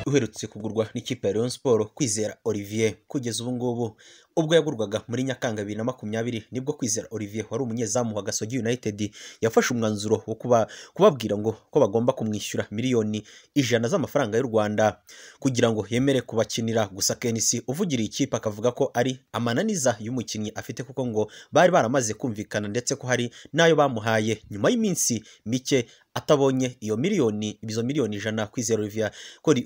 uherutse kugurwa n'ikipe ya Rayon Sports Kwizera Olivier kugeza ubu ngubu ubwo yagurwaga muri Nyakanga bibiri na makumyabiri nibwo Kwizera Olivier wari umunyezamu wa Gasogi United yafashe umwanzuro wo kuba kubabwira ngo ko bagomba kumwishyura miliyoni ijana z'amafaranga y'u Rwanda kugira ngo yemere kubakinira gusa KNC uvugiriye ikipe akavuga ko ari amananiza y'umukinnyi afite kuko ngo bari baramaze kumvikana ndetse ko hari n'ayo bamuhaye nyuma y'iminsi mike atabonye iyo miliyoni izo miliyoni ijana kwizera Olivier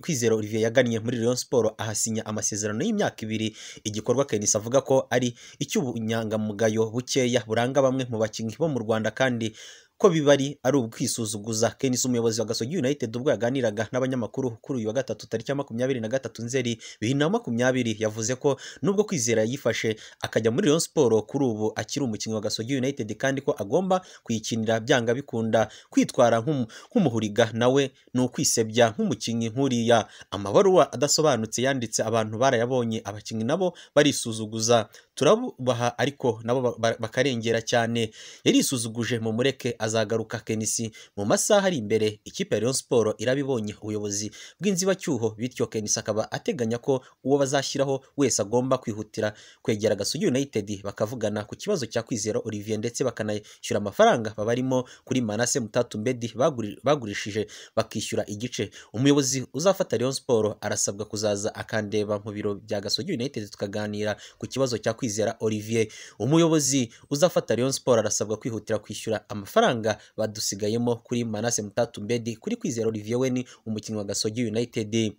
kwizera Olivier yagannye muri Rayon Sports ahasinya amasezerano y'imyaka ibiri igikorwa Kenisa avuga ko ari icy'ubunyangamugayo bukeya buranga bamwe mu bakinnyi bo mu Rwanda kandi ko bibari ari ukwisuzuguza Kenis umuyobozi wa Gasogi United ubwo yaganiraga n'abanyamakuru kuri uyu wa gatatu tariki ya makumyabiri na gatatu Nzeri bibiri na makumyabiri yavuze ko nubwo kwizera yifashe akajya muri Rayon Sports kuri ubu akiri umukinnyi wa Gasogi United kandi ko agomba kuyikinira byanga bikunda kwitwara nk'umuhuriga nawe ni ukwisebya nk'umukinnyi nk'uriya amabaruwa adasobanutse yanditse abantu barayabonye abakinnyi nabo barisuzuguza turabubaha ariko nabo bakarengera cyane yarisuzuguje mu mureke azagaruka Kenisi mu masaha ari imbere ikipe ya Rayon Sports irabibonye ubuyobozi bw'inzibacyuho bityo Kenisi akaba ateganya ko uwo bazashyiraho wese agomba kwihutira kwegera Gasugi United bakavugana ku kibazo cya Kwizera Olivier ndetse bakanayishyura amafaranga babarimo kuri Manase Mutatumbedi bagurishije bakishyura igice umuyobozi uzafata Rayon Sports arasabwa kuzaza akandeba mu biro bya Gasogi United tukaganira ku kibazo cya Kwizera Olivier umuyobozi uzafata Rayon Sports arasabwa kwihutira kwishyura amafaranga amafaranga badusigayemo kuri Manase Mutatumbedi kuri Kwizera Olivier we ni umukinnyi wa Gasogi United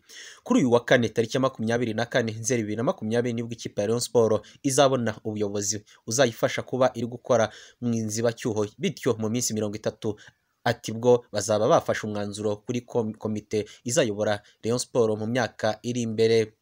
kuri uyu wa kane tariki ya makumyabiri na kane Nzeri bibiri na makumyabiri nibwo ikipe ya Rayon Sports izabona ubuyobozi uzayifasha kuba iri gukora mu inzibacyuho bityo mu minsi mirongo itatu ati bwo bazaba bafashe umwanzuro kuri komite izayobora Rayon Sports mu myaka iri imbere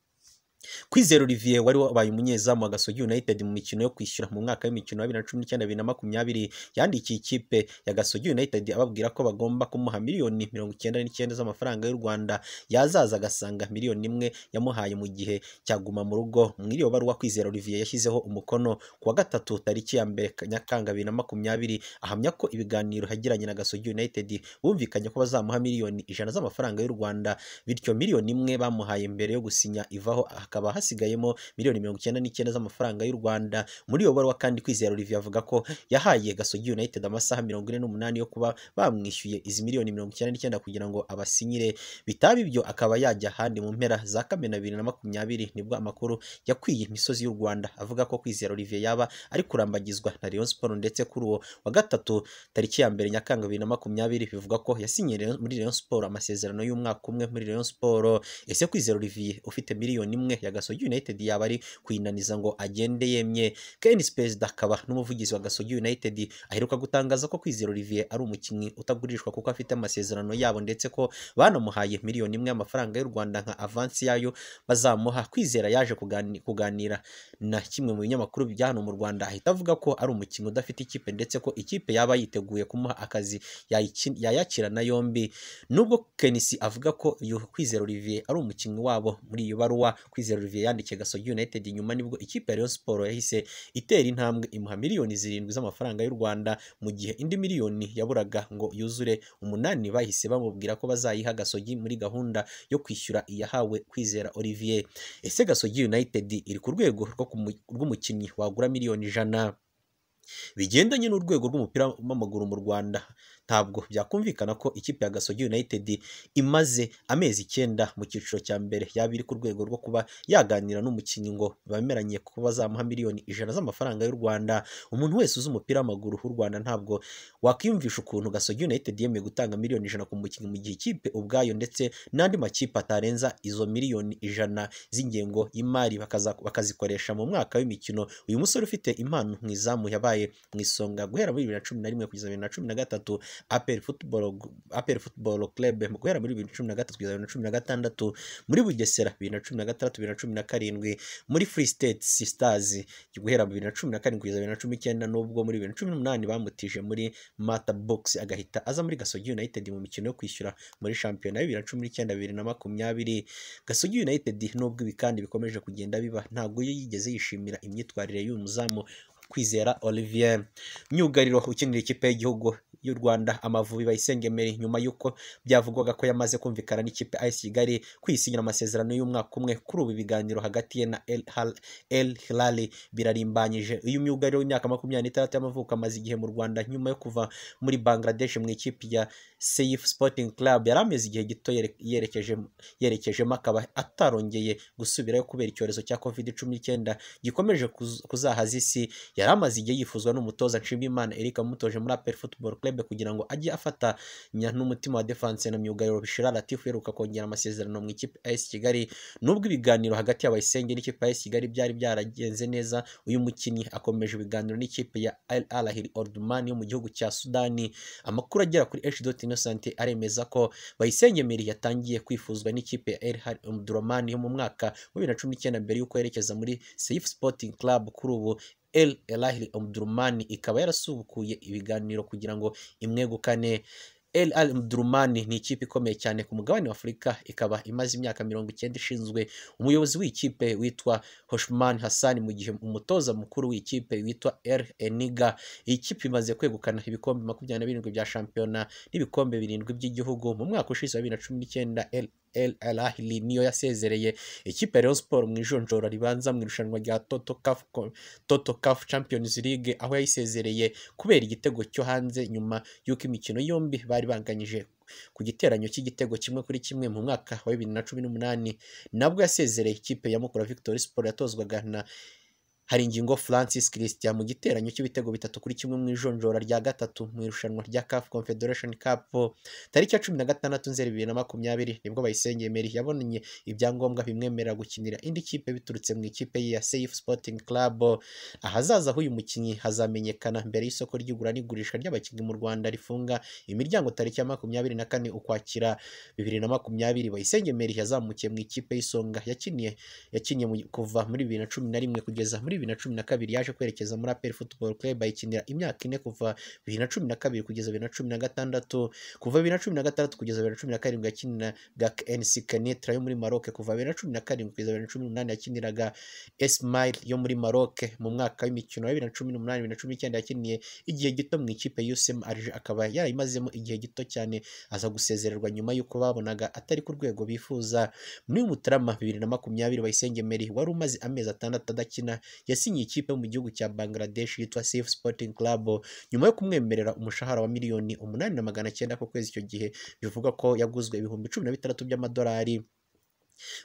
Kwizera Olivier wari wabaye umunyezamu wa Gasogi United mu mikino yo kwishyura mu mwaka w'imikino wa 2019-2020 yandikiye ikipe ya Gasogi United ababwira ko bagomba kumuha miliyoni 99 z'amafaranga y'u Rwanda yazaza agasanga miliyoni imwe yamuhaye mu gihe cyaguma mu rugo muri iyo baruwa Kwizera Olivier yashyizeho umukono ku wa gatatu tariki ya mbere Nyakanga 2020 ahamya ko ibiganiro yagiranye na Gasogi United bumvikanye ko bazamuha miliyoni ijana z'amafaranga y'u Rwanda bityo miliyoni imwe bamuhaye mbere yo gusinya ivaho hakaba hasigayemo miliyoni mirongo icyenda n'icyenda z'amafaranga y'u Rwanda muri iyo baruwa kandi Kwizera Olivier avuga ko yahaye Gasogi United amasaha mirongo ine n'umunani yo kuba bamwishyuye izi miliyoni mirongo icyenda n'icyenda kugira ngo abasinyire bitaba ibyo akaba yajya ahandi mu mpera za Kamena bibiri na makumyabiri nibwo amakuru yakwiye imisozi y'u Rwanda avuga ko Kwizera Olivier yaba ari kurambagizwa na Rayon Sports ndetse kuri uwo wa gatatu tariki ya mbere Nyakanga bibiri na makumyabiri bivuga ko yasinye muri Rayon Sports amasezerano y'umwaka umwe muri Rayon Sports ese Kwizera Olivier ufite miliyoni imwe ya Gasogi United yaba ari kuyinaniza ngo agende yemye Kenis Perezida akaba n'umuvugizi wa Gasogi United aheruka gutangaza ko Kwizera Olivier ari umukinnyi utagurishwa kuko afite amasezerano yabo ndetse ko banamuhaye miliyoni imwe y'amafaranga y'u Rwanda nka avansi yayo bazamuha Kwizera yaje kuganira, kuganira na kimwe mu binyamakuru bya hano mu Rwanda ahita avuga ko ari umukinnyi udafite ikipe ndetse ko ikipe yaba yiteguye kumuha akazi yayakirana yombi nubwo Kenisi avuga ko uyu Kwizera Olivier ari umukinnyi wabo muri iyo baruwa Kwizera Olivier yandikiye Gasogi United nyuma nibwo ikipe ya Rayon Sports yahise itera intambwe imuha miliyoni zirindwi z'amafaranga y'u Rwanda mu gihe indi miliyoni yaburaga ngo yuzure umunani bahise bamubwira ko bazayiha Gasogi muri gahunda yo kwishyura iyahawe Kwizera Olivier ese Gasogi United iri ku rwego rw'umukinnyi wagura miliyoni ijana bigendanye n'urwego rw'umupira w'amaguru mu Rwanda ntabwo byakumvikana ko ikipe ya Gasogi United imaze amezi icyenda mu cyiciro cya mbere yaba iri ku rwego rwo kuba yaganira n'umukinnyi ngo bemeranye ko bazamuha miliyoni ijana z'amafaranga y'u Rwanda umuntu wese uzi umupira w'amaguru w'u Rwanda ntabwo wakwiyumvisha ukuntu Gasogi United yemeye gutanga miliyoni ijana ku mukinnyi mu gihe ikipe ubwayo ndetse n'andi makipe atarenza izo miliyoni ijana z'ingengo y'imari bakazikoresha mu mwaka w'imikino uyu musore ufite impano mu izamu yabaye mu isonga guhera muri bibiri na cumi na rimwe kugeza bibiri na cumi na gatatu aperi futuboro kerebe guhera muri bibiri na cumi na gatatu kugeza bibiri na cumi na gatandatu muri bugesera bibiri na cumi na gatandatu bibiri na cumi na karindwi muri furi siteti sisitazi guhera bibiri na cumi na karindwi kugeza bibiri na cumi n'icyenda n'ubwo muri bibiri na cumi n'umunani bamutije muri mata bogisi agahita aza muri gasogi yunayitedi mu mikino yo kwishyura muri shampiyona bibiri na cumi n'icyenda bibiri na makumyabiri gasogi yunayitedi nubwo ibi kandi bikomeje kugenda biba ntabwo yo yigeze yishimira imyitwarire y'uyu muzamu kwizera olivier myugariro ukinira ikipe y'igihugu y'u rwanda amavubi bayisenge mbere nyuma y'uko byavugwaga ko yamaze kumvikana n'ikipe ayisi kigali kwisinyira amasezerano y'umwaka umwe kuri ubu ibiganiro hagati ye na El Hal- el hilali birarimbanyije uyu myugariro w'imyaka makumyabiri n'itandatu y'amavuko amaze igihe mu rwanda nyuma yo kuva muri bangladesh mu ikipe ya Seif Sporting Club yari ameze igihe gito yere- yerekeje yerekejemo akaba atarongeye gusubirayo kubera icyorezo cya covid cumi n'icyenda gikomeje kuz- kuzahaza isi yari amaze igihe yifuzwa n'umutoza Nshimiyimana Eric wamutoje muri APR Football Club kugira ngo ajye afatanya n'umutima wa defense na myugariro Bishira Latif uheruka kongera amasezerano mu ikipe AS Kigali nubwo ibiganiro hagati y'abayisenge n'ikipe AS Kigali byari byaragenze neza uyu mukinnyi akomeje ibiganiro n'ikipe ya Al Ahly Omdurman yo mu gihugu cya Sudani amakuru agera kuri H.Dot Innocent aremeza ko Bayisenge Emery yatangiye kwifuzwa n'ikipe ya Erhan Omdurman yo mu mwaka wa 2019 mbere y'uko yerekeza muri Seif Sporting Club kuri ubu El Elahli Omdurman ikaba yarasubukuye ibiganiro kugira ngo imwegukane El Al Omdurman ni ikipe ikomeye cyane ku mugabane wa Afurika ikaba imaze imyaka mirongo icyenda ishinzwe umuyobozi w'ikipe witwa Hoshman Hassan mu gihe umutoza mukuru w'ikipe witwa Er Eniga iyi kipe imaze kwegukana ibikombe makumyabiri na birindwi bya shampiyona n'ibikombe birindwi by'igihugu mu mwaka ushize wa bibiri na cumi n'icyenda El- El Al Ahly niyo yasezereye ikipe ya Rayon Sport mu ijonjora ribanza mu irushanwa rya Toto Cup Co- Toto Cup Champions League aho yayisezereye kubera igitego cyo hanze nyuma y'uko imikino yombi bari banganyije ku giteranyo cy'igitego kimwe kuri kimwe mu mwaka wa bibiri na cumi n'umunani nabwo yasezereye ikipe ya Mukura Victory Sport yatozwaga na hari ingingo Francis Christian mu giteranyo cy'ibitego bitatu kuri kimwe mu ijonjora rya gatatu mu irushanwa rya CAF Confederation Cup tariki ya cumi na gatandatu Nzeri bibiri na makumyabiri nibwo Bayisenge Emery yabonanye ibyangombwa bimwemerera gukinira indi kipe biturutse mu ikipe ye ya Safe Sporting Club ahazaza h'uyu mukinnyi hazamenyekana mbere y'isoko ry'igura n'igurisha ry'abakinnyi mu Rwanda rifunga imiryango tariki ya makumyabiri na kane Ukwakira bibiri na makumyabiri Bayisenge Emery yazamukiye mu ikipe y'isonga yakiniye yakinnye mu- kuva muri bibiri na cumi na rimwe kugeza muri bibiri na cumi na kabiri yaje kwerekeza muri APR Football Club ayikinira imyaka ine kuva bibiri na cumi na kabiri kugeza bibiri na cumi na gatandatu kuva bibiri na cumi na gatandatu kugeza bibiri na cumi na karindwi yakinira GAC NC Kenitra yo muri Maroc kuva bibiri na cumi na karindwi kugeza bibiri na cumi n'umunani yakiniraga Esmail yo muri Maroc mu mwaka w'imikino wa bibiri na cumi n'umunani bibiri na cumi n'icyenda yakiniye igihe gito mu ikipe y'USM Alger akaba yarayimazemo igihe gito cyane aza gusezererwa nyuma y'uko babonaga atari ku rwego bifuza muri Mutarama bibiri na makumyabiri Bayisenge Emery wari umaze amezi atandatu adakina yasinyiye ikipe mu gihugu cya Bangladesh yitwa Safe Sporting Club nyuma yo kumwemerera umushahara wa miliyoni umunani na magana cyenda ku kwezi icyo gihe bivugwa ko yaguzwe ibihumbi cumi na bitandatu by'amadolari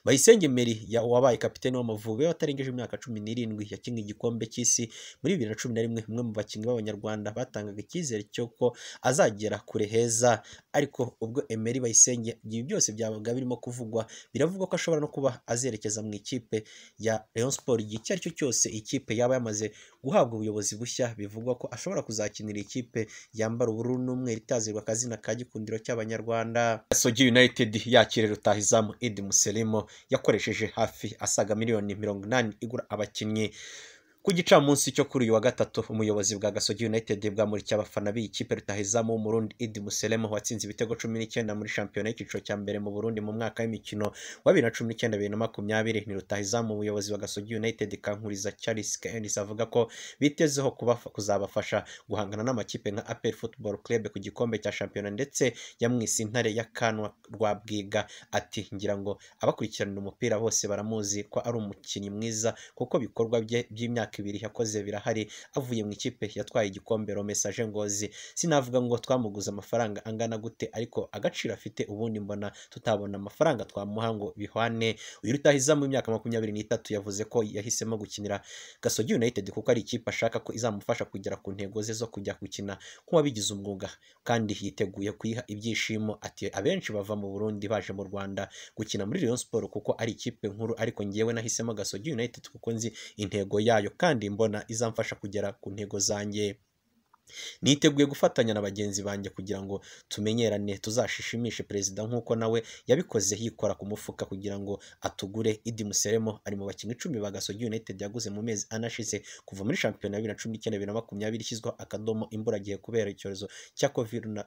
Bayisenge Emery ya- wabaye kapiteni w'Amavubi watarengeje imyaka cumi n'irindwi yakinnye igikombe cy'isi muri bibiri na cumi na rimwe umwe mu bakinnyi b'abanyarwanda batangaga icyizere cy'uko azagera kure heza ariko ubwo Emery Bayisenge ibi byose byabaga birimo kuvugwa biravugwa ko ashobora no kuba azerekeza mu ikipe ya Rayon Sport igihe icyo ari cyo cyose ikipe yaba yamaze guhabwa ubuyobozi bushya bivugwa ko ashobora kuzakinira ikipe yambara ubururu n'umweru itazirwa akazina ka gikundiro cy'abanyarwanda Sogi United yakira rutahizamu Idi Muselimo yakoresheje hafi asaga miliyoni mirongo inani igura abakinnyi ku gicamunsi cyo kuri uyu wa gatatu umuyobozi bwa Gasogi United bwamurikiye abafana b'iyi kipe rutahizamu w'Umurundi Idi Muselemo watsinze ibitego cumi n'icyenda muri shampiyona y'icyiciro cya mbere mu Burundi mu mwaka w'imikino wa bibiri na cumi n'icyenda bibiri na makumyabiri ni rutahizamu umuyobozi wa Gasogi United Kankuriza Charles Kenis avuga ko bitezeho kubafa- kuzabafasha guhangana n'amakipe nka APR Football Club ku gikombe cya shampiyona ndetse yamwise intare ya Kanwa Rwabwiga ati ngira ngo abakurikiranira umupira bose baramuzi ko ari umukinnyi mwiza kuko bikorwa bye by'imyaka ibiri yakoze birahari avuye mu ikipe yatwaye igikombe romesaje ngozi sinavuga ngo twamuguze amafaranga angana gute ariko agaciro afite ubundi mbona tutabona amafaranga twamuha ngo bihwane uyu rutahizamu w'imyaka makumyabiri n'itatu yavuze ko yahisemo gukinira Gasogi United kuko ari ikipe ashaka ko izamufasha kugera ku ntego ze zo kujya gukina nk'uwabigize umwuga kandi yiteguye kuyiha ibyishimo ati abenshi bava mu Burundi baje mu Rwanda gukina muri Rayon Sport kuko ari ikipe nkuru ariko ngewe nahisemo Gasogi United kuko nzi intego yayo kandi mbona izamfasha kugera ku ntego zanjye niteguye gufatanya na bagenzi banjye kugira ngo tumenyerane tuzashishimishe perezida nk'uko nawe yabikoze yikora ku mufuka kugira ngo atugure idi museremo ari mu bakinnyi icumi ba gasogi united yaguze mu mezi anashize kuva muri shampiyona bibiri na cumi n'icyenda bibiri na makumyabiri ishyizweho akadomo imburagihe kubera icyorezo cya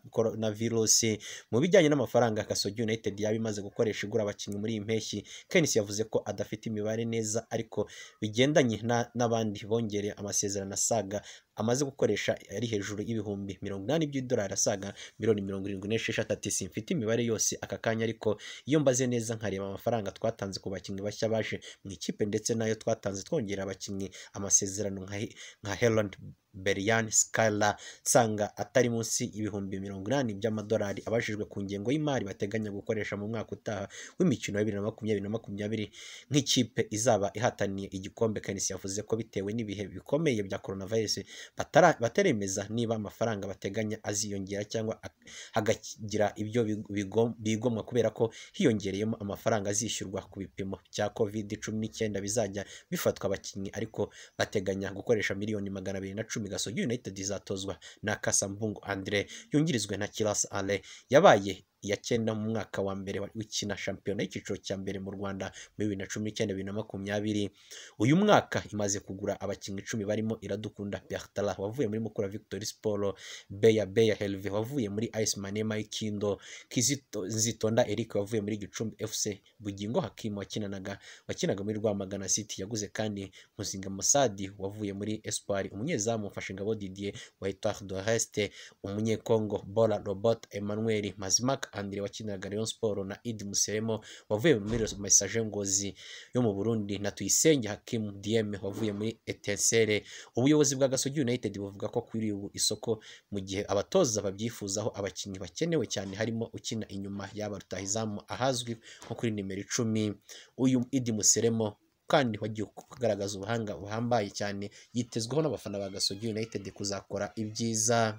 korona virusi mu bijyanye n'amafaranga gasogi united yaba imaze gukoresha igura abakinnyi muri iyi mpeshyi kenis yavuze ko adafite imibare neza ariko bigendanye na- n'abandi bongereye amasezerano asaga amaze gukoresha ari hejuru y'ibihumbi mirongo inani by'idolari asaga miliyoni mirongo irindwi n'esheshatu ati simfite imibare yose aka kanya ariko iyo mbaze neza nkareba amafaranga twatanze ku bakinnyi bashya baje mu ikipe ndetse n'ayo twatanze twongera abakinnyi amasezerano nka He- nka Helen Berian Skyler nsanga atari munsi y'ibihumbi mirongo inani by'amadolari abajijwe ku ngengo y'imari bateganya gukoresha mu mwaka utaha w'imikino ya bibiri na makumyabiri na makumyabiri nk'ikipe izaba ihataniye igikombe Kanisi yavuze ko bitewe n'ibihe bikomeye bya coronavirus batara- bataremeza niba amafaranga bateganya aziyongera cyangwa ak- hagagira ibyo bigo- bigo- bigomwa kubera ko hiyongereyemo amafaranga azishyurwa ku bipimo bya covid cumi n'icyenda bizajya bifatwa abakinnyi ariko bateganya gukoresha miliyoni magana abiri na cumi gasogi united izatozwa na kasambungu andre yungirijwe na kirasa ale yabaye iya cyenda mu mwaka wa mbere w'ikina shampiyona y'icyiciro cya mbere mu rwanda muri bibiri na cumi n'icyenda bibiri na makumyabiri uyu mwaka imaze kugura abakinnyi icumi barimo iradukunda bertala wavuye muri mukura victory sport beya beya helve wavuye muri ice manema y'ikindo kizito nzitonda eric wavuye muri gicumbi fc bugingo hakimu wakinanaga wakinaga muri rwamagana city yaguze kandi muzinga musadi wavuye muri espoir umunyezamu mfashingabo didier wa etoile de reste umunyekongo bora robot emmanuel mazimak andre wakinanaga rayon sport na idi museremo wavuye muri mesaje ngozi yo mu Burundi na Tuyisenge Hakimu DM wavuye muri Etincelle ubuyobozi bwa Gasogi United buvuga ko kuri ubu isoko mu gihe abatoza babyifuzaho abakinnyi bakenewe cyane harimo ukina inyuma y'aba rutahizamu ahazwi nko kuri nimero icumi uyu Idi Museremo kandi wagiye kugaragaza ubuhanga buhambaye cyane yitezweho n'abafana ba Gasogi United kuzakora ibyiza